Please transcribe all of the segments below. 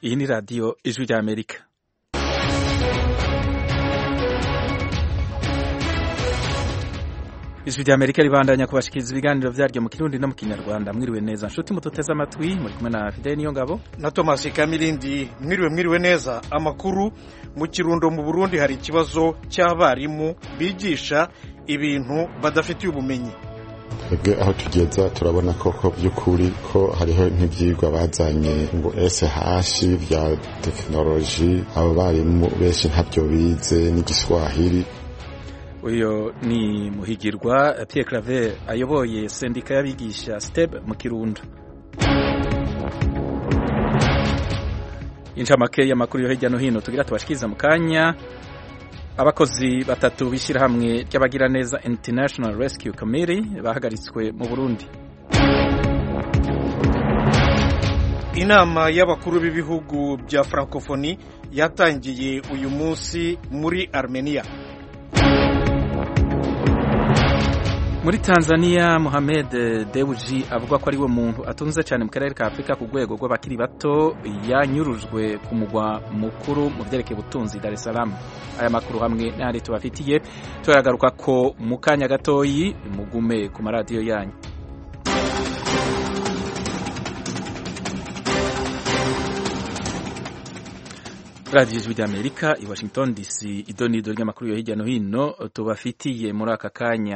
Iyi ni radiyo ijwi rya Amerika. ijwi rya Amerika ribandanya kubashikiriza ibiganiro vyaryo mu kirundi no mu kinyarwanda mwiriwe neza nshuti mututeze amatwi muri kumwe na Fidel niyo ngabo na Thomas Kamilindi mwiriwe mwiriwe neza amakuru mu kirundo mu Burundi hari ikibazo cy'abarimu bigisha ibintu badafitiye ubumenyi twebwe aho tugeza turabona koko by'ukuri ko hariho nk'ibyigwa bazanye ngo SH bya tekinoloji abo barimu benshi ntabyo bize n'igiswahili uyo ni muhigirwa Pierre Claver ayoboye sendika y'abigisha STEB mu Kirundo incamake y'amakuru yo hirya no hino tugira tubashikiriza mu kanya abakozi batatu b'ishyirahamwe ry'abagiraneza International Rescue Committee bahagaritswe mu Burundi inama y'abakuru b'ibihugu bya francophonie yatangiye uyu munsi muri Armenia muri Tanzania Mohamed Dewji avuga ko ari we muntu atunze cyane mu karere ka Afurika ku rwego rw'abakiri bato yanyurujwe ku mugwa mukuru mu byerekeye ubutunzi Dar es Salaam aya makuru hamwe n'ahandi tubafitiye turagaruka ko mu kanya gatoyi mugume ku maradiyo yanyu radiyo ijwi ry'amerika i washington dc idonido ry'amakuru yo hirya no hino tubafitiye muri aka kanya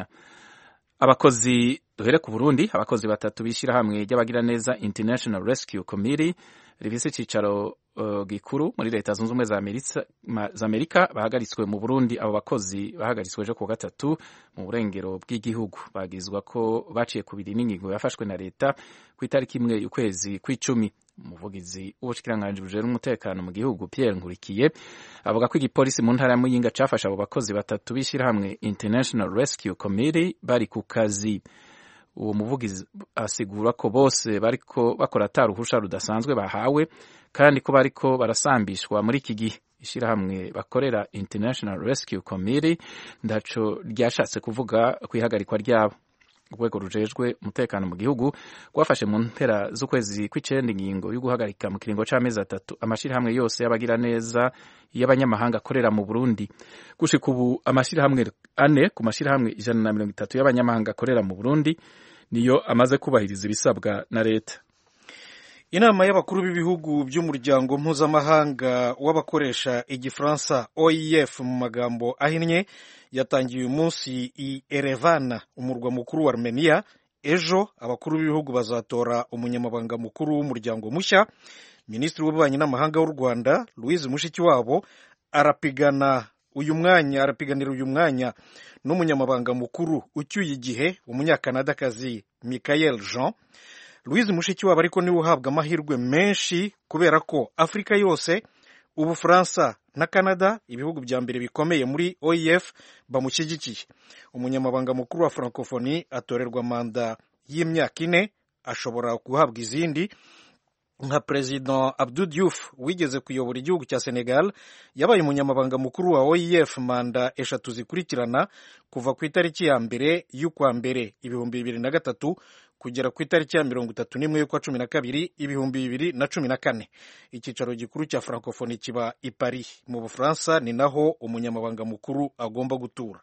abakozi duhere ku Burundi abakozi batatu b'ishyirahamwe ry'abagiraneza International Rescue Committee rifise icicaro uh, gikuru muri leta zunze ubumwe za Amerika bahagaritswe mu Burundi abo bakozi bahagaritswe ejo ku gatatu mu burengero bw'igihugu bagizwa ko baciye kubiri n'ingingo yafashwe na leta ku itariki imwe y'ukwezi kw'icumi umuvugizi w'ubushikiranganje bujejwe umutekano mu gihugu Pierre Nkurikiye avuga ko igipolisi mu ntara ya Muyinga cafashe abo bakozi batatu b'ishyirahamwe International Rescue Committee bari ku kazi uwo muvugizi asigura ko bose bariko bakora ataruhusha rudasanzwe bahawe kandi ko bariko barasambishwa muri iki gihe ishyirahamwe bakorera International Rescue Committee ndaco ryashatse kuvuga ku ihagarikwa ryabo urwego rujejwe umutekano mu gihugu rwafashe mu mpera z'ukwezi kw'icenda ingingo yo guhagarika mu kiringo c'amezi atatu amashirahamwe yose y'abagira neza y'abanyamahanga akorera mu Burundi gushika ubu amashirahamwe ane ku mashirahamwe ijana na mirongo itatu y'abanyamahanga akorera mu Burundi niyo amaze kubahiriza ibisabwa na leta inama y'abakuru b'ibihugu by'umuryango mpuzamahanga w'abakoresha igifaransa OIF mu magambo ahinnye yatangiye uyu munsi i Erevan umurwa mukuru wa Armenia ejo abakuru b'ibihugu bazatora umunyamabanga mukuru w'umuryango mushya minisitiri w'ububanyi n'amahanga w'u Rwanda Louise Mushikiwabo arapigana uyu mwanya arapiganira uyu mwanya n'umunyamabanga mukuru ucyuye igihe umunyakanadakazi Michael Jean Louise Mushikiwabo ariko niwe uhabwa amahirwe menshi kubera ko Afurika yose Ubufaransa na Canada ibihugu bya mbere bikomeye muri OIF bamushyigikiye umunyamabanga mukuru wa Francophonie atorerwa manda y'imyaka ine ashobora guhabwa izindi nka President Abdou Diouf wigeze kuyobora igihugu cya Senegal yabaye umunyamabanga mukuru wa OIF manda eshatu zikurikirana kuva ku itariki ya mbere y'ukwa mbere ibihumbi bibiri na gatatu kugera ku itariki ya mirongo itatu n'imwe y'ukwa cumi na kabiri ibihumbi bibiri na cumi na kane icyicaro gikuru cya Francophonie kiba i Paris mu Bufaransa ni naho umunyamabanga mukuru agomba gutura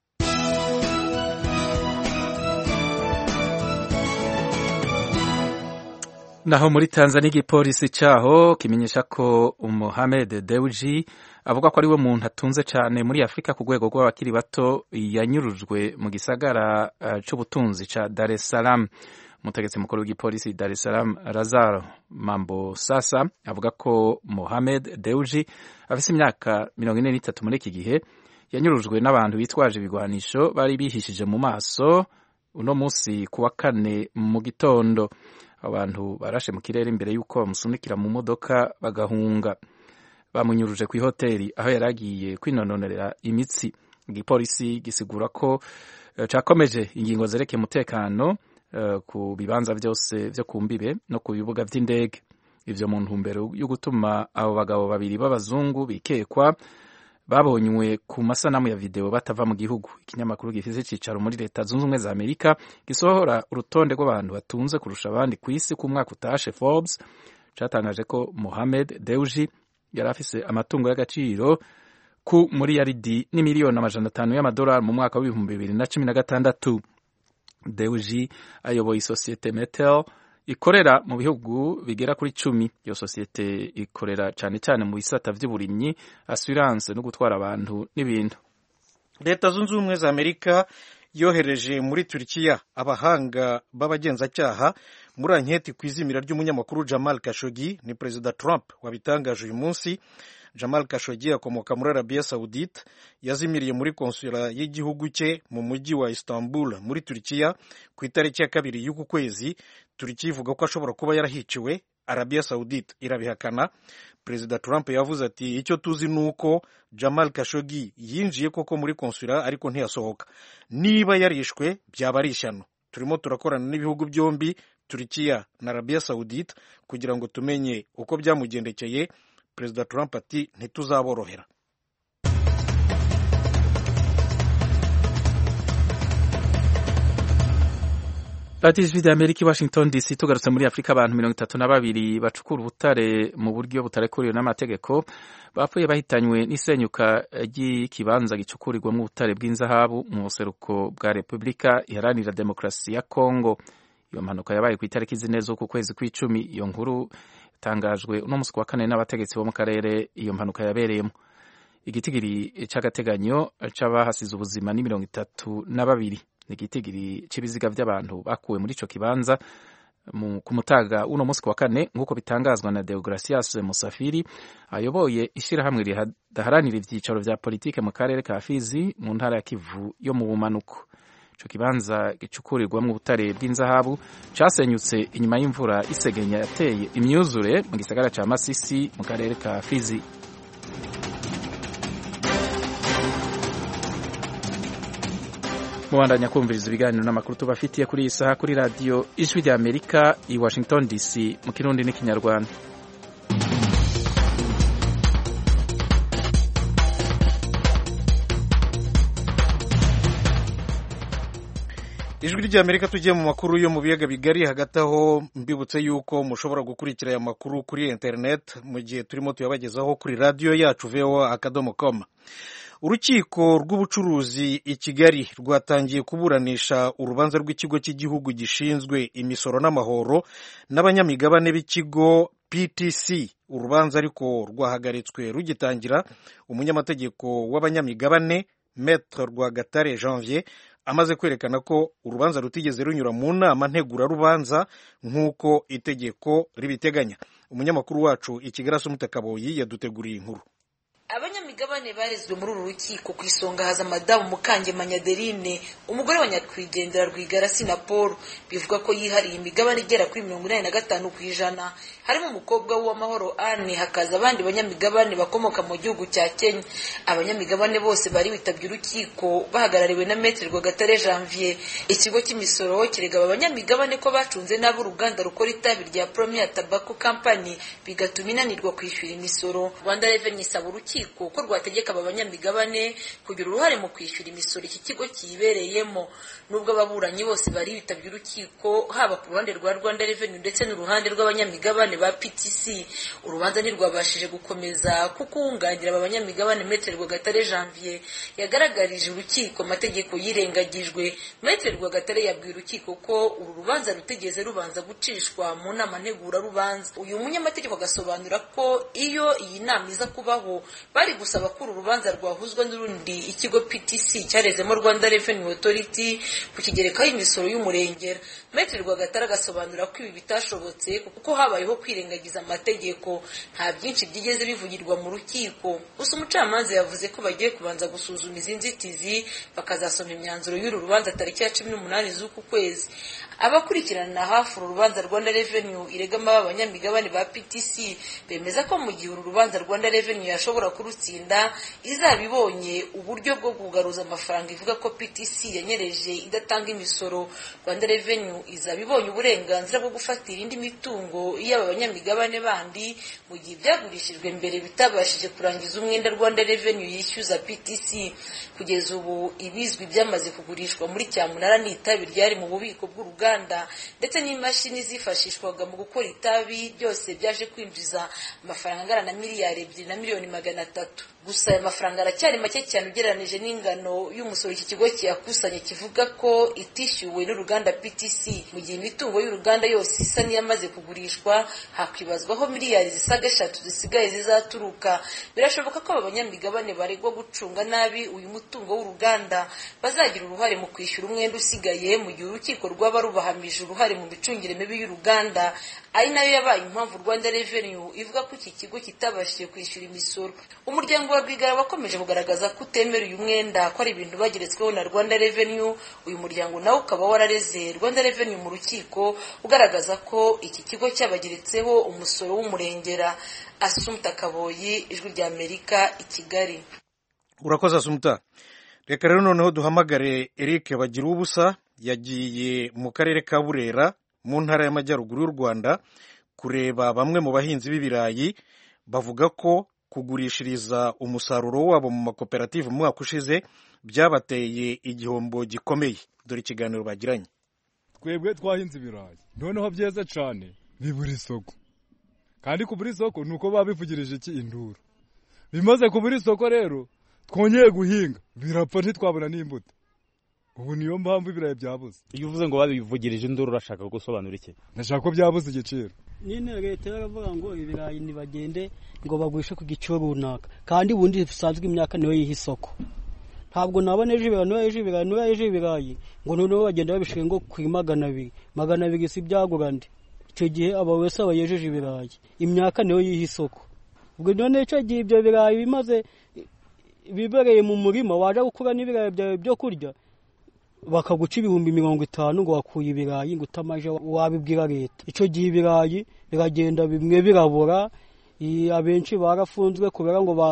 naho muri Tanzania igipolisi caho kimenyesha ko Mohamed Dewji avuga ko ari we muntu atunze cyane muri Afurika ku rwego rw'abakiri bato yanyurujwe mu gisagara uh, c'ubutunzi ca Dar es Salaam umutegetsi mukuru w'igipolisi Dar es Salaam Lazaro Mambo Sasa avuga ko Mohamed Dewji afise imyaka mirongo ine n'itatu muri iki gihe yanyurujwe n'abantu bitwaje ibigwanisho bari bihishije mu maso uno munsi kuwa kane mu gitondo abantu barashe mu kirere imbere y'uko bamusunikira mu modoka bagahunga bamunyuruje ku ihoteli aho yari agiye kwinononerera imitsi igipolisi gisigura ko uh, cakomeje ingingo zerekeye umutekano uh, ku bibanza byose vyo ku mbibe no ku bibuga vy'indege ivyo mu ntumbero yo gutuma abo bagabo babiri b'abazungu bikekwa babonywe ku masanamu ya video batava mu gihugu ikinyamakuru gifise icicaro muri leta zunze ubumwe za amerika gisohora urutonde rw'abantu batunze kurusha abandi ku isi ku mwaka utashe forbes catangaje ko Mohamed Deuji yari afise amatungo y'agaciro ku muri yaridi n'imiliyoni amajana atanu y'amadolari mu mwaka w'ibihumbi bibiri na cumi na gatandatu Deuji ayoboye isosiyete Metel ikorera mu bihugu bigera kuri cumi iyo sosiyete ikorera cyane cyane mu bisata vy'uburimyi assurance no gutwara abantu n'ibintu leta zunze ubumwe za amerika yohereje muri turikiya abahanga b'abagenzacyaha muri anketi ku izimira ry'umunyamakuru jamal kashogi ni perezida trump wabitangaje uyu munsi jamal kashogi akomoka muri arabiya saudite yazimiriye muri konsula y'igihugu cye mu mujyi wa istanbul muri turikiya ku itariki ya kabiri y'uku kwezi turikiya ivuga ko ashobora kuba yarahiciwe arabiya saudite irabihakana perezida trump yavuze ati icyo tuzi ni uko jamal kashogi yinjiye koko muri konsula ariko ntiyasohoka niba yarishwe byaba ari ishyano turimo turakorana n'ibihugu byombi turikiya na arabiya saudite kugira ngo tumenye uko byamugendekeye perezida trump ati ntituzaborohera radiyo ijwi rya amerika i washington dc tugarutse muri afurika abantu mirongo itatu na babiri bacukura ubutare mu buryo butarekuriwe n'amategeko bapfuye bahitanywe n'isenyuka ry'ikibanza gicukurirwamo ubutare bw'inzahabu mu buseruko bwa repubulika iharanira demokarasi ya kongo iyo mpanuka yabaye ku itariki zine z'uku kwezi kw'icumi iyo nkuru yatangajwe uno munsi wa kane n'abategetsi bo mu karere iyo mpanuka yabereyemo igitigiri cy'agateganyo c'abahasize ubuzima ni mirongo itatu na babiri ni igitigiri cy'ibiziga by'abantu bakuwe muri ico kibanza ku mutaga uno munsi wa kane nk'uko bitangazwa na Deogracias Musafiri ayoboye ishyirahamwe ridaharanira ivyicaro vya politike mu karere ka Fizi mu ntara ya Kivu yo mu bumanuko ico kibanza gicukurirwamo ubutare bw'inzahabu casenyutse inyuma y'imvura isegenya yateye imyuzure mu gisagara ca Masisi mu karere ka Fizi mubandanya kumviriza ibiganiro n'amakuru tubafitiye kuri iyi saha kuri radiyo ijwi rya amerika i washington dc mu kirundi n'ikinyarwanda ijwi rya amerika tugiye mu makuru yo mu biyaga bigari hagati aho mbibutse yuko mushobora gukurikira aya makuru kuri interineti mu gihe turimo tuyabagezaho kuri radiyo yacu voa akadomo koma urukiko rw'ubucuruzi i kigali rwatangiye kuburanisha urubanza rw'ikigo cy'igihugu gishinzwe imisoro n'amahoro n'abanyamigabane b'ikigo ptc urubanza ariko rwahagaritswe rugitangira umunyamategeko w'abanyamigabane metre rwagatare janvier amaze kwerekana ko urubanza rutigeze runyura mu nama ntegurarubanza nk'uko itegeko ribiteganya umunyamakuru wacu i kigali asumutakaboyi yaduteguriye inkuru abanyamigabane barezwe muri uru rukiko ku isonga haza madamu mukangema nyaderine umugore wa nyakwigendera rwigara na paul bivuga ko yihariye imigabane igera kuri mirongo inani na gatanu ku ijana harimo umukobwa w'uwamahoro anne hakaza abandi banyamigabane bakomoka mu gihugu cya kenya abanyamigabane bose bari bitabye urukiko bahagarariwe na metere rwagatare janvier ikigo cy'imisoro kirega aba banyamigabane ko bacunze nabi uruganda rukora itabi rya premier tobacco company bigatuma inanirwa kwishyura imisoro rwanda revenue isaba urukiko ko rwategeka aba banyamigabane kugira uruhare mu kwishyura imisoro iki kigo kiyibereyemo nubwo ababuranyi bose bari bitabye urukiko haba ku ruhande rwa rwanda revenue ndetse n'uruhande rw'abanyamigabane ba ptc urubanza ntirwabashije gukomeza kuko uwunganira aba banyamigabane metere rwagatare janvier yagaragarije urukiko amategeko yirengagijwe metere rwagatare yabwiye urukiko ko uru rubanza rutigeze rubanza gucishwa mu nama ntegurarubanza uyu munyamategeko agasobanura ko iyo iyi nama iza kubaho bari gusaba ko uru rubanza rwahuzwa n'urundi ikigo ptc cyarezemo rwanda revenue authority kukigerekaho imisoro y'umurengera metere rwagatare agasobanura ko ibi bitashobotse kuko habayeho kwirengagiza amategeko nta byinshi byigeze bivugirwa mu rukiko gusa umucamanza yavuze ko bagiye kubanza gusuzuma izi nzitizi bakazasoma imyanzuro y'uru rubanza tariki ya cumi n'umunani z'uku kwezi abakurikirana hafi uru rubanza rwanda revenue iregamo aba banyamigabane ba ptc bemeza ko mu gihe uru rubanza rwanda revenue yashobora kurutsinda izaba ibonye uburyo bwo kugaruza amafaranga ivuga ko ptc yanyereje idatanga imisoro rwanda revenue izaba ibonye uburenganzira bwo gufatira indi mitungo y'aba banyamigabane bandi mu gihe ibyagurishijwe mbere bitabashije kurangiza umwenda rwanda revenue yishyuza ptc kugeza ubu ibizwi byamaze kugurishwa muri cyamunara n'itabi ryari mu bubiko bw'uruganda ruganda ndetse n'imashini zifashishwaga mu gukora itabi byose byaje kwinjiza amafaranga angana na miliyari ebyiri na miliyoni magana atatu gusa aya mafaranga aracyari make cyane ugereranije n'ingano y'umusoro iki kigo kiyakusanya kivuga ko itishyuwe n'uruganda PTC mu gihe imitungo y'uruganda yose isa n'iyamaze kugurishwa hakwibazwaho miliyari zisaga eshatu zisigaye zizaturuka birashoboka ko aba banyamigabane baregwa gucunga nabi uyu mutungo w'uruganda bazagira uruhare mu kwishyura umwenda usigaye mu gihe urukiko rwaba rubahamije uruhare mu micungire mibi y'uruganda ari nayo yabaye impamvu Rwanda Revenue ivuga ko iki kigo kitabashije kwishyura imisoro umuryango wa Rwigara wakomeje kugaragaza ko utemera uyu mwenda ko ari ibintu bageretsweho na Rwanda Revenue uyu muryango nawe ukaba warareze Rwanda Revenue mu rukiko ugaragaza ko iki kigo cyabageretseho umusoro w'umurengera Asumta Kaboyi ijwi rya Amerika i Kigali urakoze asumuta reka rero noneho duhamagare eric bagira ubusa yagiye mu karere ka burera mu ntara y'amajyaruguru y'u rwanda kureba bamwe mu bahinzi b'ibirayi bavuga ko kugurishiriza umusaruro wabo mu makoperative mu mwaka ushize byabateye igihombo gikomeye dore ikiganiro bagiranye twebwe twahinze ibirayi noneho byeze cyane bibura isoko kandi kubura isoko ni uko baba bivugirije iki induru bimaze kubura isoko rero twongeye guhinga birapfa ntitwabona n'imbuto ubu niyo mpamvu ibirayi byabuze iyo uvuze ngo babivugirije induru urashaka gusobanura iki ndashaka ko byabuze igiciro nyine leta yaravuga ngo ibirayi ntibagende ngo bagurishe ku giciro runaka kandi ubundi bisanzwe imyaka niyo yiha isoko ntabwo nabona ejo ibirayi niba ejo ibirayi niba ejo ibirayi ngo noneho bagenda babishyira ngo kuri magana abiri magana abiri si byagura ndi icyo gihe aba wese aba yejeje ibirayi imyaka niyo yiha isoko ubwo none icyo gihe ibyo birayi bimaze bibereye mu murima waje gukura n'ibirayi byawe byo kurya bakaguca ibihumbi mirongo itanu ngo wakuye ibirayi ngo utamaje wabibwira leta icyo gihe ibirayi biragenda bimwe birabura abenshi barafunzwe kubera ngo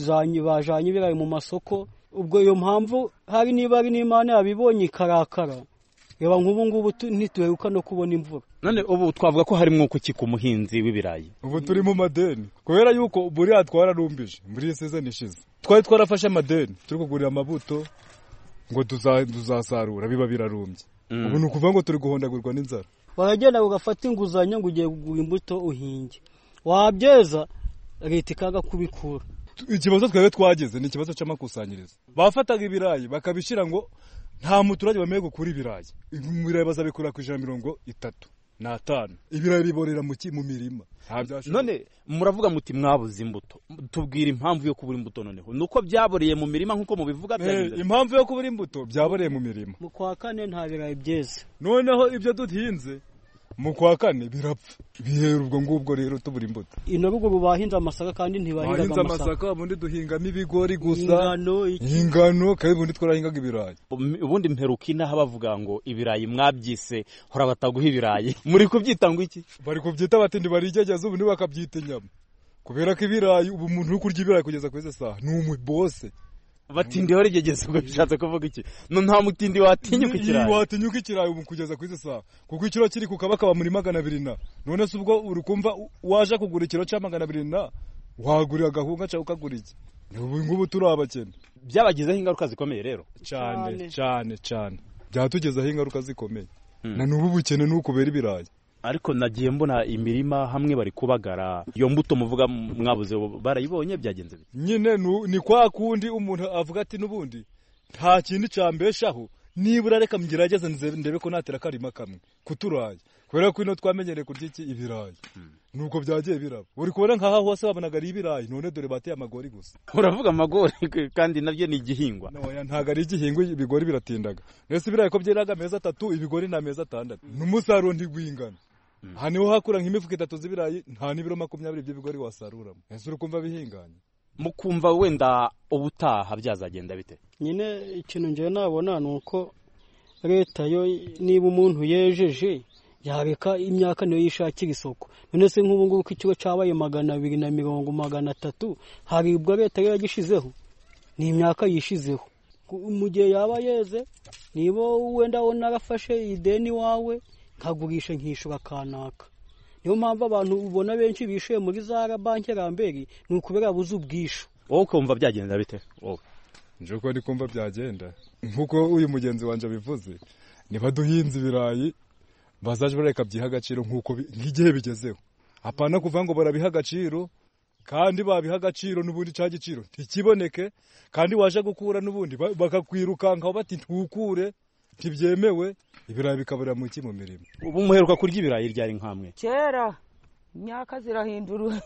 bajanye ibirayi mu masoko ubwo iyo mpamvu hari niba ari n'imana yabibonye ikarakara reba nk'ubu ngubu ntituheruka no kubona imvura none ubu twavuga ko hari mwuko ki ku muhinzi w'ibirayi ubu turi mu madeni kubera yuko buriya twararumbije muri iyi sezoni ishize twari twarafashe amadeni turi kugurira amabuto ngo tuzasarura biba birarumbye ubu ni ukuvuga ngo turi guhondagurwa n'inzara waragenda ugafata inguzanyo ngo ugiye kugura imbuto uhinge wabyeza leta ikaga kubikura ikibazo twebwe twageze ni ikibazo cy'amakusanyirizo bafataga ibirayi bakabishyira ngo nta muturage wemewe gukura ibirayi ibirayi bazabikura ku ijana mirongo itatu n'atanu ibirayi biborera mu mirima none muravuga muti mwabuze imbuto tubwira impamvu yo kubura imbuto noneho ni uko byaboreye mu mirima nk'uko mubivuga impamvu yo kubura imbuto byaboreye mu mirima mu kwa kane nta birayi byeze noneho ibyo duhinze mu kwa kane birapfa bihera ubwo ngubwo rero tubura imbuto ino ruguru bahinze amasaka kandi ntibahingaga bahinze amasaka ubundi duhingamo ibigori gusa ingano kandi ubundi twarahingaga ibirayi ubundi mperuka inaha bavuga ngo ibirayi mwabyise hora bataguha ibirayi muri kubyita ngo iki bari kubyita bati ntibarigegeza ubundi bakabyita inyama kubera ko ibirayi ubu umuntu uri kurya ibirayi kugeza kuri izi saha ni umubose batindi warigegeze ubwo bishatse kuvuga iki no nta mutindi watinyuka ikirayi watinyuka ikirayi ubu kugeza kuri izi saha kuko ikiro kiri ku kabakaba muri magana abiri na none se ubwo uri kumva waje kugura ikiro cya magana abiri na wagurira agahunga cyangwa ukagura iki ubu ngubu turi abakene byabagizeho ingaruka zikomeye rero cyane cyane cyane byatugezeho ingaruka zikomeye na n'ubu bukene ni ukubera ibirayi ariko nagiye mbona imirima hamwe bari kubagara iyo mbuto muvuga mwabuze barayibonye byagenze bite nyine ni kwa kundi umuntu avuga ati n'ubundi nta kintu cyambeshaho nibura reka mgerageze ndebe ko natera akarima kamwe kuturaye kubera ko ino twamenyereye kurya iki ibirayi nuko byagiye biraba uri kubona nk'aha hose babonaga ari ibirayi none dore bateye amagori gusa uravuga amagori kandi nabyo ni igihingwa ntabwo ari igihingwa ibigori biratindaga mbese ibirayi ko byeraga amezi atatu ibigori ni amezi atandatu n'umusaruro ntigwingana aha niho hakura nk'imifuka itatu z'ibirayi nta n'ibiro makumyabiri by'ibigori wasaruramo ese uri kumva bihinganye mukumva wenda ubutaha byazagenda bite nyine ikintu ngewe nabona ni uko leta yo niba umuntu yejeje yareka imyaka niyo yishakira isoko none se nk'ubu ngubu ko ikigo cyabaye magana abiri na mirongo magana atatu hari ubwo leta yari yagishizeho ni imyaka yishizeho mu gihe yaba yeze niba wenda narafashe ideni wawe nkagurisha nkishyura kanaka niyo mpamvu abantu ubona benshi bishuye muri za banki ramberi ni ukubera buze ubwishu wowe ukumva byagenda bite wowe nje uko ndi kumva byagenda nk'uko uyu mugenzi wanjye abivuze niba duhinze ibirayi bazaje bareka byiha agaciro nk'uko bi- nk'igihe bigezeho apana kuvuga ngo barabiha agaciro kandi babiha agaciro n'ubundi cya giciro ntikiboneke kandi waje gukura n'ubundi ba- bakakwirukankaho bati ntukure ntibyemewe ibirayi bikabura mu ki mu mirimo ubu muheruka kurya ibirayi ryari nkamwe kera imyaka zirahindura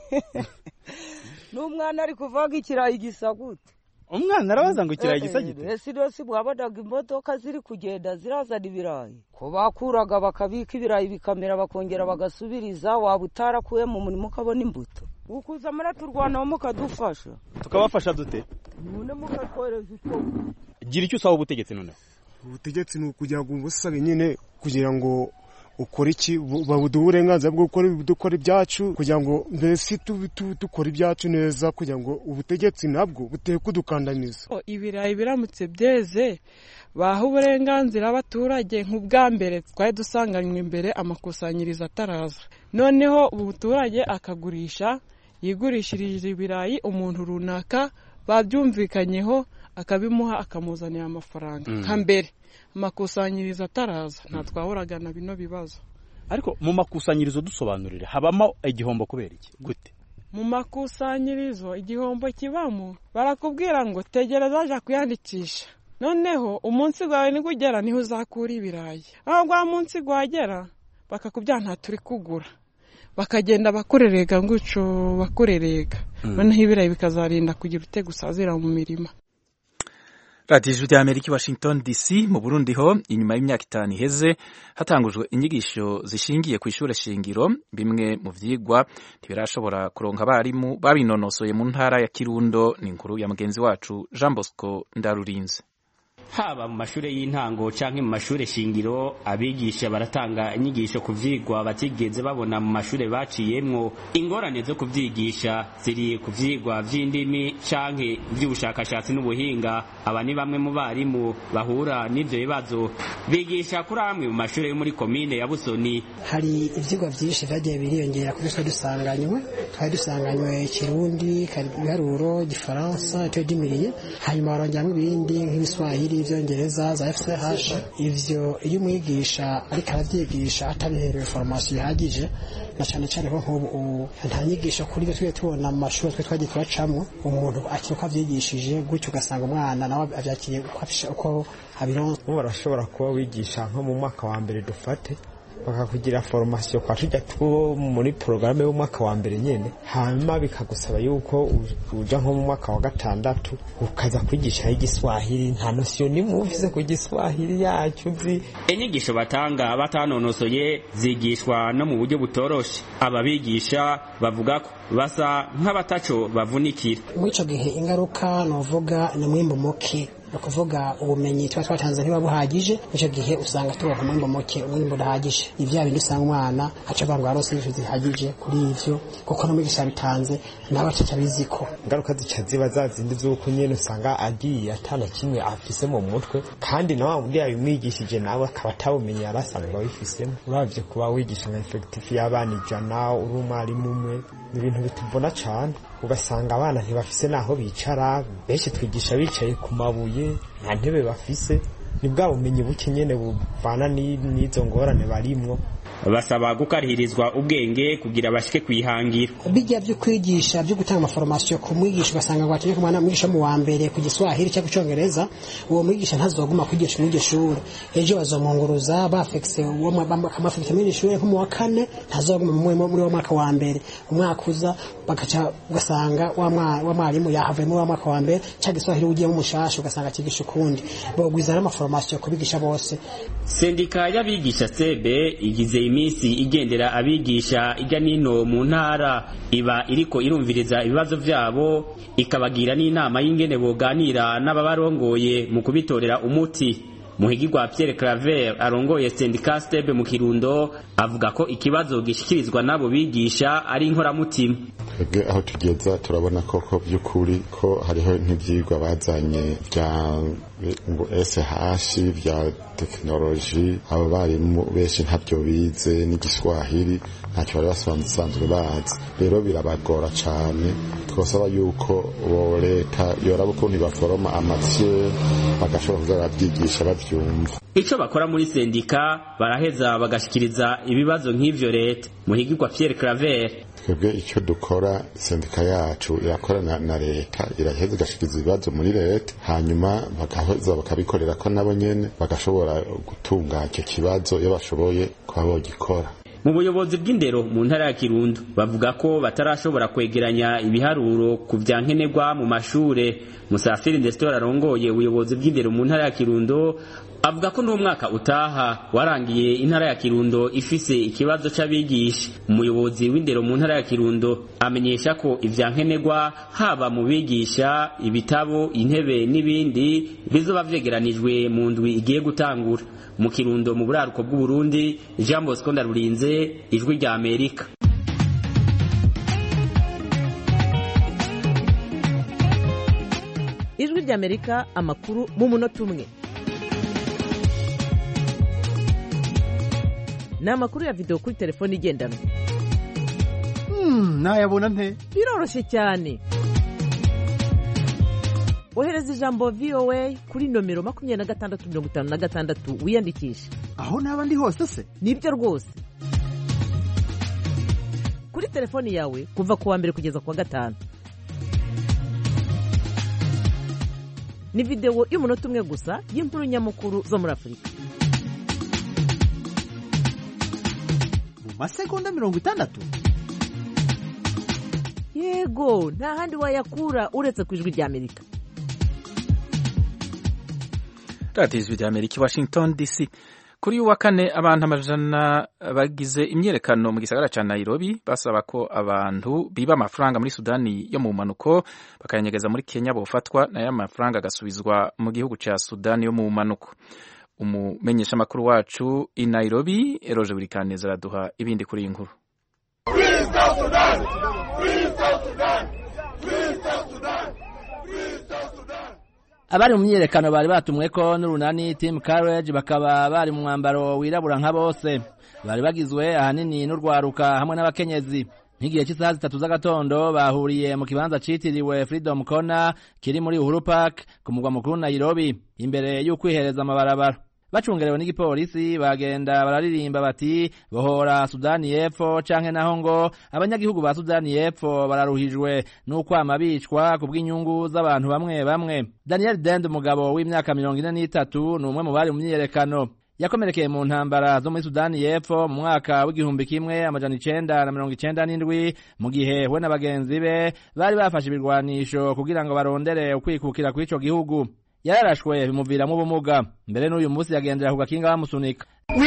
n'umwana ari kuvaga ikirayi gisa gute umwana arabaza ngo ikirayi gisa gite ese rwose mwabonaga imodoka ziri kugenda zirazana ibirayi ko bakuraga bakabika ibirayi bikamera bakongera bagasubiriza waba utarakuye mu murimo ukabona imbuto ukuza muraturwanaho mukadufasha tukabafasha dute none mukatwohereza icyo gira icyo usaba ubutegetsi noneho ubutegetsi ni ukugira ngo ubusabe nyine kugira ngo ukore iki bu- babuduhe uburenganzira bwo gukora dukora ibyacu kugira ngo mbese tu- tu- dukore ibyacu neza kugira ngo ubutegetsi nabwo buteye kudukandamiza ibirayi biramutse byeze baha uburenganzira abaturage nk'ubwa mbere twari dusanganywe imbere amakusanyirizo ataraza noneho umuturage akagurisha yigurishirije ibirayi umuntu runaka babyumvikanyeho akabimuha akamuzanira amafaranga Mm. nka mbere amakusanyirizo ataraza nta twahuraga na bino bibazo ariko mu makusanyirizo dusobanurire habamo igihombo kubera iki gute mu makusanyirizo igihombo kibamo barakubwira ngo tegereza aja kwiyandikisha noneho umunsi gwawe nigugera niho uzakura ibirayi aho gwa munsi gwagera bakakubwira nta turi kugura bakagenda bakurerega nguco bakurerega Mm. noneho ibirayi bikazarinda kugira ute gusazira mu mirima radiyo ijwi ry'amerika i washington dc mu burundi ho inyuma y'imyaka itanu iheze hatangujwe inyigisho zishingiye ku ishuri shingiro bimwe mu vyigwa ntibirashobora kuronka abarimu babinonosoye mu ntara ya kirundo ni inkuru ya mugenzi wacu jean bosco ndarurinze haba mu mashuri y'intango canke mu mashuri shingiro abigisha baratanga inyigisho ku vyigwa batigeze babona mu mashuri baciyemwo ingorane zo kuvyigisha ziri ku vyigwa vy'indimi canke vy'ubushakashatsi n'ubuhinga aba ni bamwe mu barimu bahura n'ivyo bibazo bigisha kuri amwe mu mashuri yo muri komine ya busoni hari ibyigwa byinshi byagiye biriyongera kuri twari dusanganywe twari dusanganywe kirundi ibiharuro gifaransa icyo dimiriye hanyuma barongeramo ibindi nk'ibiswahili ibyongereza za fch ivyo iyo umwigisha ariko arabyigisha atabiherewe formation ihagije na cyane cyane ko nk'ubu ubu nta nyigisho kuri ibyo tujye tubona mu mashuri twe twagiye turacamo umuntu akiri uko abyigishije gutyo ugasanga umwana nawe abyakiriye uko abisha- uko abironse ubu barashobora kuba wigisha nko mu mwaka wa mbere dufate bakakugira formasiyo kwa tujya two muri porogaramu y'umwaka wa mbere nyine hanyuma bikagusaba yuko u- uja nko mu mwaka wa gatandatu ukaza kwigisha igiswahili nta nosiyo nimwe ufise ku giswahili yacyo uzi inyigisho batanga batanonosoye zigishwa no mu buryo butoroshe ababigisha bavuga ko basa nk'abataco bavunikira muri icyo gihe ingaruka ni uvuga ni umwimbo muke ni ukuvuga ubumenyi tuba twatanze ntibuba buhagije muri icyo gihe usanga tubaha umwimbo muke umwimbo udahagije ni bya bindi usanga umwana aca avuga ngo arose inyigisho zihagije kuri ivyo kuko n'umwigisha yabitanze nawe ataca abizi ko ingaruka zica ziba za zindi z'uko nyine usanga agiye atana kimwe afise mu mutwe kandi na wa wundi yabimwigishije nawe akaba atawumenye yari asanzwe abifisemo uravye kuba wigisha nka efekitifu y'abana ijana uri umwarimu umwe ni ibintu bituvuna cane ugasanga abana ntibafise n'aho bicara benshi twigisha bicaye ku mabuye nta ntebe bafise ni bwa bumenyi buke nyene buvana ni- n'izo ngorane barimwo basaba gukarihirizwa ubwenge kugira bashike kwihangira bijya byo kwigisha byo gutanga amaforomasiyo ku mwigisha ugasanga ngo ategeka umwana mwigisha mu wa mbere ku giswahili cyangwa icyongereza uwo mwigisha ntazoguma kwigisha muri iryo shuri ejo bazomwunguruza bafekise bakamafekisa muri iryo shuri nko mu wa kane ntazoguma muri muri wa mwaka wa mbere umwaka uza bagaca ugasanga wa mwa- wa mwarimu yahavuye muri wa mwaka wa mbere cyangwa igiswahili ugiyemo umushasha ugasanga akigisha ukundi bogwiza n'amaforomasiyo kubigisha bose sendika y'abigisha sebe igize iminsi igendera abigisha ijya n'ino mu ntara iba iriko irumviriza ibibazo vyabo ikabagira n'inama y'ingene boganira n'ababarongoye mu kubitorera umuti muhigirwa Pierre Claver arongoye sendika stebe mu Kirundo avuga ko ikibazo gishikirizwa n'abo bigisha ari inkoramutima twebwe aho tugeza turabona koko by'ukuri ko hariho nk'ibyigwa bazanye bya ngo SH bya tekinoloji abo barimu benshi ntabyo bize n'igiswahili ntacyo bari basanzwe bazi rero birabagora cyane twasaba yuko bo leta yoraba ukuntu baforoma amatiye bagashobora kuza barabyigisha babyumva ico bakora muri sendika baraheza bagashikiriza ibibazo nk'ivyo leta muhigirwa Pierre Claver twebwe icyo dukora sendika yacu irakorana na leta iraheza igashikiriza ibibazo muri leta hanyuma bagaheza bakabikorera ko nabo nyene bagashobora gutunga icyo kibazo iyo bashoboye kuba bogikora mu buyobozi bw'indero mu ntara ya Kirundo bavuga ko batarashobora kwegeranya ibiharuro ku vya nkenerwa mu mashure Musafiri Ndestor arongoye ubuyobozi bw'indero mu ntara ya Kirundo avuga ko n'umwaka utaha warangiye intara ya Kirundo ifise ikibazo c'abigisha umuyobozi w'indero mu ntara ya Kirundo amenyesha ko ivya nkenerwa haba mu bigisha ibitabo intebe n'ibindi bizoba vyegeranijwe mu ndwi igiye gutangura mu Kirundo mu buraruko bw'u Burundi Jean Bosco Ndarurinze ijwi rya Amerika ijwi rya Amerika amakuru mu munota umwe ni amakuru ya videwo kuri telefone igendanwa nayabona nte biroroshye cyane ohereza ijambo voa kuri nomero makumyabiri na gatandatu mirongo itanu na gatandatu wiyandikishe aho naba ndi hose se nibyo rwose kuri telefoni yawe kuva ku wa mbere kugeza ku wa gatanu ni videwo y'umunota umwe gusa y'inkuru nyamukuru zo muri afurika masegonda mirongo itandatu yego nta handi wayakura uretse ku ijwi rya amerika radiyo ijwi rya amerika i washington dc kuri uyu wa kane abantu amajana bagize imyiyerekano mu gisagara cya nairobi basaba ko abantu biba amafaranga muri sudani yo mu mpanuko bakayanyegeza muri kenya bofatwa nayo amafaranga agasubizwa mu gihugu cya sudani yo mu mpanuko umumenyeshamakuru wacu i nairobi eroje buri kaneza araduha ibindi kuri iyi nkuru abari mu myiyerekano bari batumwe ko n'urunani team carriage bakaba bari mu mwambaro wirabura nka bose bari bagizwe ahanini n'urwaruka hamwe n'abakenyezi nk'igihe cy'isaha zitatu z'agatondo bahuriye mu kibanza citiriwe freedom corner kiri muri uhuru park ku mugwa mukuru nairobi imbere y'ukwihereza amabarabara bacungerewe n'igipolisi bagenda bararirimba bati bohora sudani y'epfo canke naho ngo abanyagihugu ba sudani y'epfo bararuhijwe n'ukwama bicwa ku bw'inyungu z'abantu bamwe bamwe daniel dend umugabo w'imyaka mirongo ine n'itatu ni umwe mu bari mu myiyerekano yakomerekeye mu ntambara zo muri sudani y'epfo mu mwaka w'igihumbi kimwe amajana icenda na mirongo icenda n'indwi mu gihe we na bagenzi be bari bafashe ibirwanisho kugira ngo barondere ukwikukira kw'ico gihugu yararashwe bimuviramo ubumuga mbere n'uyu munsi yagendera ku gakinga bamusunika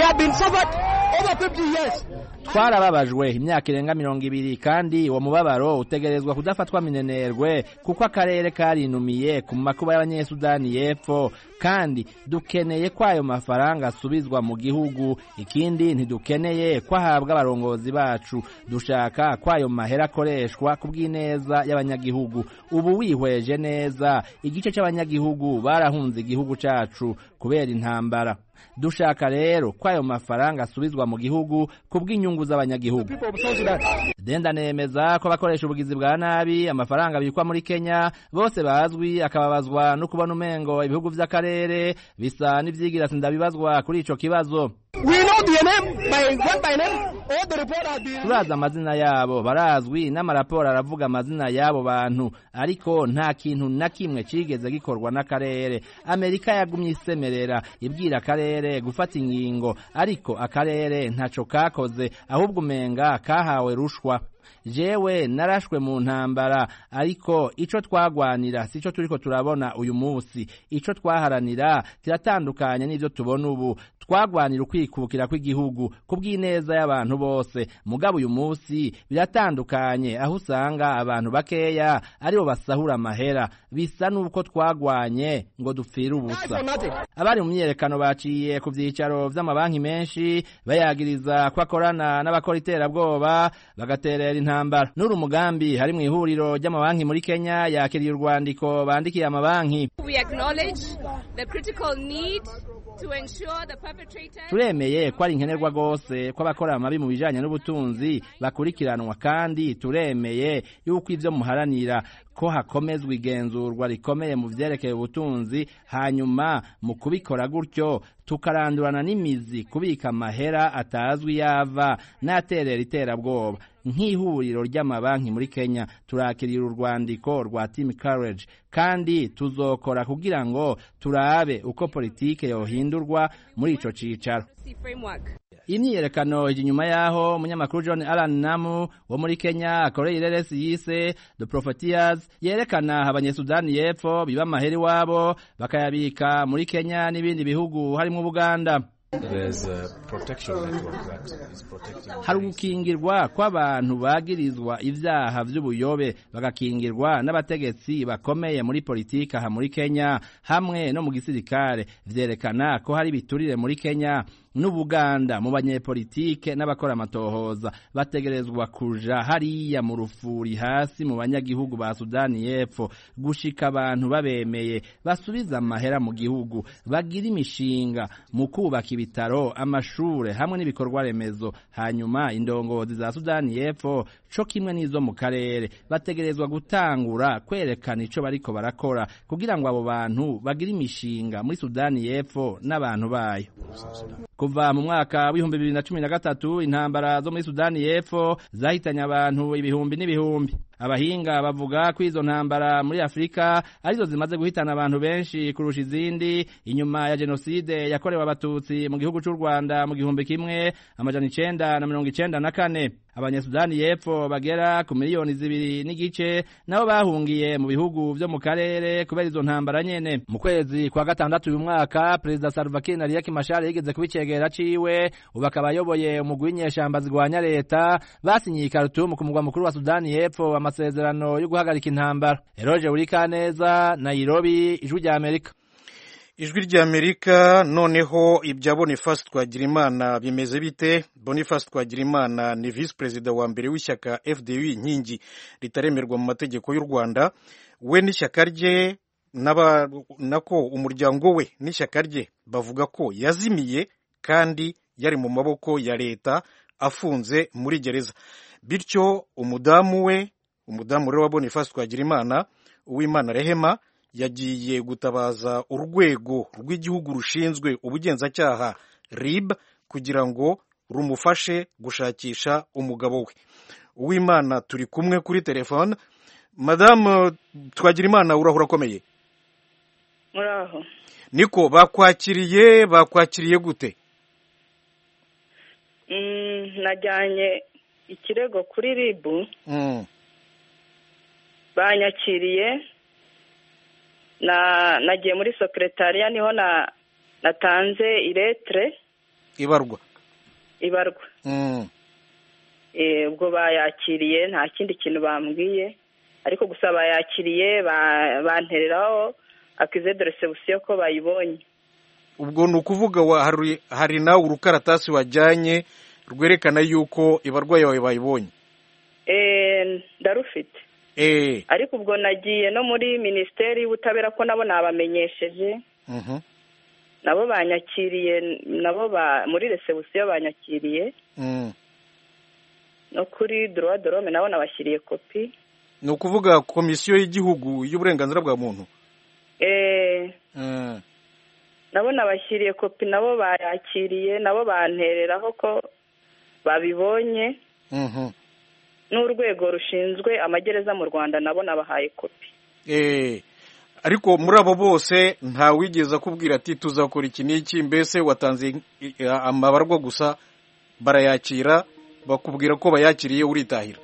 twarababajwe imyaka irenga mirongo ibiri kandi uwo mubabaro utegerezwa kudafatwa minenerwe kuko akarere karinumiye ku makuba y'abanyesudani y'epfo kandi dukeneye ko ayo mafaranga asubizwa mu gihugu ikindi ntidukeneye ko ahabwa abarongozi bacu dushaka ko ayo mahera akoreshwa ku bw'ineza y'abanyagihugu ubu wihweje neza igice cy'abanyagihugu barahunze igihugu cacu kubera intambara dushaka rero ko ayo mafaranga asubizwa mu gihugu ku bw'inyungu z'abanyagihugu denda nemeza ko abakoresha ubugizi bwa nabi amafaranga bikwa muri kenya bose bazwi akababazwa no kubona umengo ibihugu vy'akarere bisa n'ivyigira sindabibazwa kuri ico kibazo turazi amazina yabo barazwi n'amaraporo aravuga amazina y'abo bantu ariko nta kintu na kimwe cigeze gikorwa n'akarere amerika yagumye isemerera ibwira akarere gufata ingingo ariko akarere ntaco kakoze ahubwo umenga kahawe rushwa jewe narashwe mu ntambara ariko ico twagwanira sico turiko turabona uyu munsi ico twaharanira kiratandukanye n'ivyo tubona ubu twagwanira ukwikukira kw'igihugu ku bw'ineza y'abantu bose mugabo uyu munsi biratandukanye aho usanga abantu bakeya aribo basahura amahera bisa n'uko twagwanye ngo dupfire ubusa abari mu myiyerekano baciye ku vyicaro vy'amabanki menshi bayagiriza ko akorana n'abakora iterabwoba bagaterera intambara n'uri umugambi hari mu ihuriro ry'amabanki muri kenya yakiriye urwandiko bandikiye amabanki turemeye ko ari nkenerwa rwose ko abakora amabi mu bijanye n'ubutunzi bakurikiranwa kandi turemeye yuko ivyo muharanira ko hakomezwa igenzurwa rikomeye mu vyerekeye ubutunzi hanyuma mu kubikora gutyo tukarandurana n'imizi kubika amahera atazwi yava n'aterera iterabwoba nk'ihuriro ry'amabanki muri Kenya turakirira urwandiko rwa Team Courage kandi tuzokora kugira ngo turabe uko politike yohindurwa muri ico cicaro imyiyerekano ije inyuma yaho umunyamakuru John Alan Namu wo muri Kenya akoreye ireresi yise The Profiteers yerekana abanyesudani y'epfo biba amahera iwabo bakayabika muri Kenya n'ibindi bihugu harimo Uganda hari ugukingirwa kw'abantu bagirizwa ivyaha vy'ubuyobe bagakingirwa n'abategetsi bakomeye muri politiki aha muri Kenya hamwe no mu gisirikare vyerekana ko hari biturire muri Kenya n'ubuganda mu banyepolitike n'abakora amatohoza bategerezwa kuja hariya mu rufuri hasi mu banyagihugu ba Sudani y'Epfo gushika abantu babemeye basubiza amahera mu gihugu bagira imishinga mu kubaka ibitaro amashure hamwe n'ibikorwa remezo hanyuma indongozi za Sudani y'Epfo co kimwe n'izo mu karere bategerezwa gutangura kwerekana ico bariko barakora kugira ngo abo bantu bagire imishinga muri Sudani y'Epfo n'abantu bayo kuva mu mwaka w'ibihumbi bibiri na cumi na gatatu intambara zo muri Sudani y'Epfo zahitanye abantu ibihumbi n'ibihumbi abahinga bavuga ko izo ntambara muri Afurika arizo zimaze guhitana abantu benshi kurusha izindi inyuma ya jenoside yakorewe abatutsi mu gihugu cy'u Rwanda mu gihumbi kimwe amajana icenda na mirongo icenda na kane abanyasudani y'epfo bagera ku miliyoni zibiri n'igice nabo bahungiye mu bihugu vyo mu karere kubera izo ntambara nyene mu kwezi kwa gatandatu uyu mwaka perezida Salva Kiir na Riek Machar yigeze kubicegera ciwe ubu akaba ayoboye umugwi w'inyeshamba zigwanya leta basinyiye i Khartoum ku mugwa mukuru wa Sudani y'epfo amasezerano yo guhagarika intambara Eroje Urikaneza Nairobi ijwi rya Amerika ijwi rya amerika noneho ibya boniface twagirimana bimeze bite boniface twagirimana ni visi perezida wa mbere w'ishyaka fdu inkingi ritaremerwa mu mategeko y'u rwanda we n'ishyaka rye nako umuryango we n'ishyaka rye bavuga ko yazimiye kandi yari mu maboko ya leta afunze muri gereza bityo umudamu we umudamu rero wa boniface twagirimana uwimana rehema yagiye gutabaza urwego rw'igihugu rushinzwe ubugenzacyaha rib kugira ngo rumufashe gushakisha umugabo we uwimana turi kumwe kuri telefone madamu twagirimana urahura akomeye muraho niko bakwakiriye bakwakiriye gute najyanye ikirego kuri ribu banyakiriye nagiye muri sekeretariya niho natanze iretire ibarwa ibarwa ubwo bayakiriye nta kindi kintu bambwiye ariko gusa bayakiriye bantereraho akize de resebusiyo ko bayibonye ubwo ni ukuvuga hari nawe urukaratasi wajyanye rwerekana yuko ibarwa yawe bayibonye ndarufite ariko ubwo nagiye no muri minisiteri y'ubutabera ko nabo nabamenyesheje nabo banyakiriye nabo muri resebusiyo banyakiriye no kuri dorowa dorome nabo nabashyiriye kopi ni ukuvuga komisiyo y'igihugu y'uburenganzira bwa muntu nabo nabashyiriye kopi nabo bayakiriye nabo bantereraho ko babibonye n'urwego rushinzwe amagereza mu rwanda nabo nabahaye kopi ariko muri abo bose ntawigeze akubwira ati tuzakora iki n'iki mbese watanze amabarwa gusa barayakira bakubwira ko bayakiriye uritahira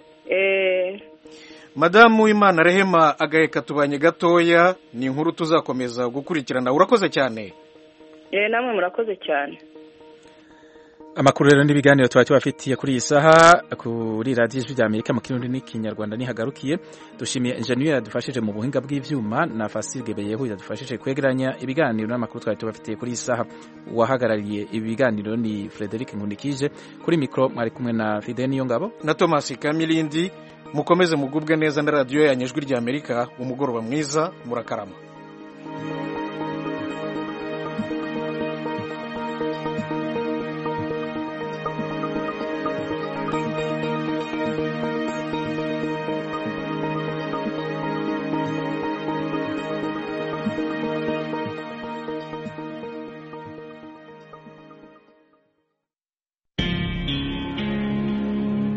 madamu w'imana rehema agaheka tubanye gatoya ni inkuru tuzakomeza gukurikirana urakoze cyane namwe murakoze cyane amakuru rero n'ibiganiro tuba tubafitiye kuri iyi saha kuri radiyo ijwi rya amerika mu kirundi n'ikinyarwanda nihagarukiye dushimiye enjeniyeri yadufashije mu buhinga bw'ibyuma na fasirge beyehu yadufashije kwegeranya ibiganiro n'amakuru twari tubafitiye kuri iyi saha uwahagarariye ibi biganiro ni frederic nkundikije kuri mikoro mwari kumwe na fide niyo ngabo na thomas kamilindi mukomeze mugubwe neza na radiyo yanyu ijwi rya amerika umugoroba mwiza murakarama